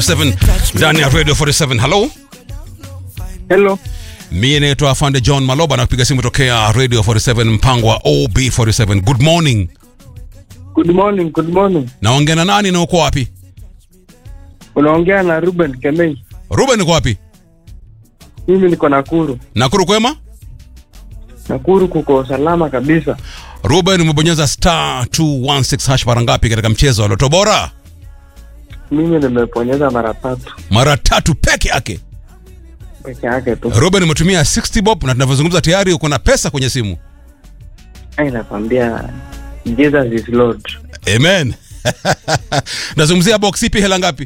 7 ndani ya Radio 47. Hello. Hello. Mimi naitwa Afande John Maloba na kupiga simu tokea Radio 47 mpango wa OB47. Good morning. Good morning, good morning. Naongea na nani na uko wapi? Unaongea na Ruben Kemei. Ruben uko wapi? Mimi niko Nakuru. Nakuru kwema? Nakuru kuko salama kabisa. Ruben umebonyeza star 216 hash mara ngapi katika mchezo wa Loto Bora? Mimi nimeponyeza mara tatu Mara tatu peke yake. peke yake tu. Ruben umetumia 60 bob na tunavyozungumza tayari uko na pesa kwenye simu. Ai, nakwambia Jesus is Lord. Amen. Nazungumzia box ipi hela ngapi?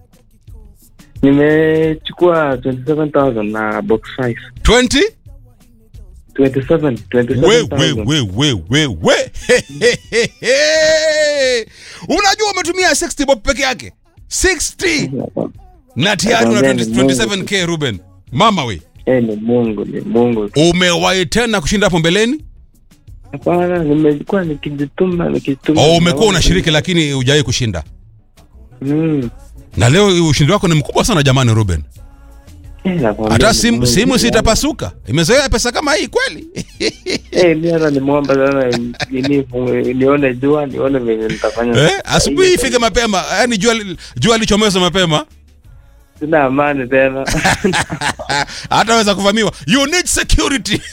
Nimechukua 27000 na box 5. 20? 27, we 27000. we we we we we He, he, he, he. unajua umetumia 60 bob peke yake 60 na tayari una Nakwambia ni 20 27k Ruben mama we Eh, ni Mungu, ni Mungu. umewahi tena kushinda hapo mbeleni Hapana, nimekuwa nikijituma nikijituma. au umekuwa unashiriki lakini hujawahi kushinda Mm. na leo ushindi wako ni mkubwa sana jamani Ruben Eh, nakwambia hata ni simu, Mungu. simu sitapasuka imezoea pesa kama hii kweli Eh, mi hata nimwomba sana nini nione jua nione venye nitafanya. eh, asubuhi ifike mapema yani jua, jua lichomoza mapema Sina amani tena. hataweza kuvamiwa you need security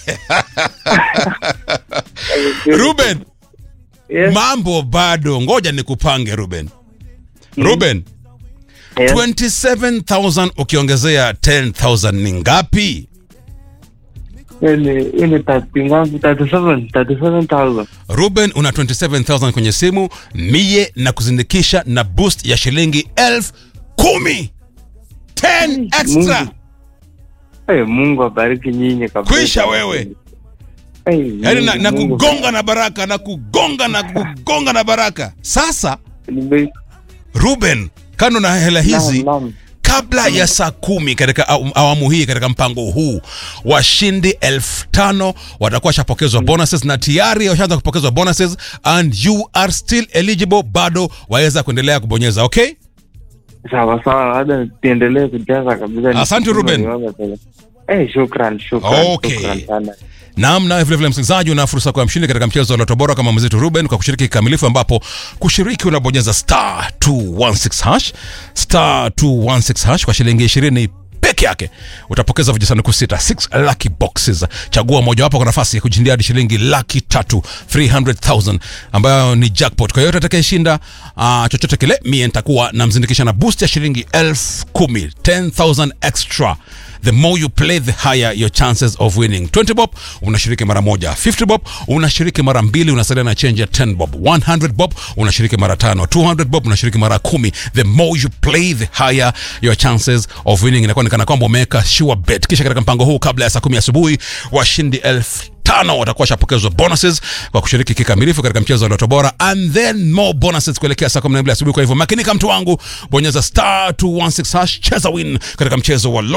Ruben Yes, mambo bado ngoja nikupange Ruben Ruben yes. 27000 ukiongezea 10000 ni ngapi Hii ni hii ni thirty ngapi? 37, 37,000. Ruben una 27000 kwenye simu mie na kuzindikisha na boost ya shilingi elfu kumi 10 extra Mungu. Eh, Mungu abariki nyinyi kabisa. Kwisha wewe. Eh, yaani na, Mungu, na Mungu. kugonga na baraka na kugonga na kugonga na baraka sasa Nime- Ruben kando na hela hizi Naam, naam. kabla ya saa kumi katika aw- awamu hii katika mpango huu washindi elfu tano watakuwa washapokezwa bonuses na tayari washaanza kupokezwa bonuses and you are still eligible bado waweza kuendelea kubonyeza okay Sawa sawa, hata niendelee kujaza kabisa. Asante, Ruben. Nione tena. Eh, shukran, shukran. Okay. Shukran sana. Naam, nawe vilevile msikilizaji, una fursa kwa mshindi katika mchezo wa Loto Bora kama mwenzetu Ruben kwa kushiriki kikamilifu, ambapo kushiriki unabonyeza star 216 hash star 216 hash kwa shilingi 20 peke yake utapokeza vijisanduku sita 6 lucky boxes. Chagua mojawapo kwa nafasi ya kujindia hadi shilingi laki tatu 300,000 ambayo ni jackpot. Kwa yote atakayeshinda uh, chochote kile, mie nitakuwa namzindikisha na boost ya shilingi elfu kumi 10,000 extra the more you play the higher your chances of winning 20 bob unashiriki mara moja 50 bob unashiriki mara mbili unasalia na change ya 10 bob 100 bob unashiriki mara tano 200 bob unashiriki mara kumi the more you play the higher your chances of winning inakuwa ni kana kwamba umeweka sure bet kisha katika mpango huu kabla ya saa kumi asubuhi washindi elfu tano watakuwa washapokezwa bonuses kwa kushiriki kikamilifu katika mchezo wa Loto Bora and then more bonuses kuelekea saa 12 asubuhi. Kwa hivyo makinika, mtu wangu, bonyeza star 216 hash, cheza win katika mchezo wa Loto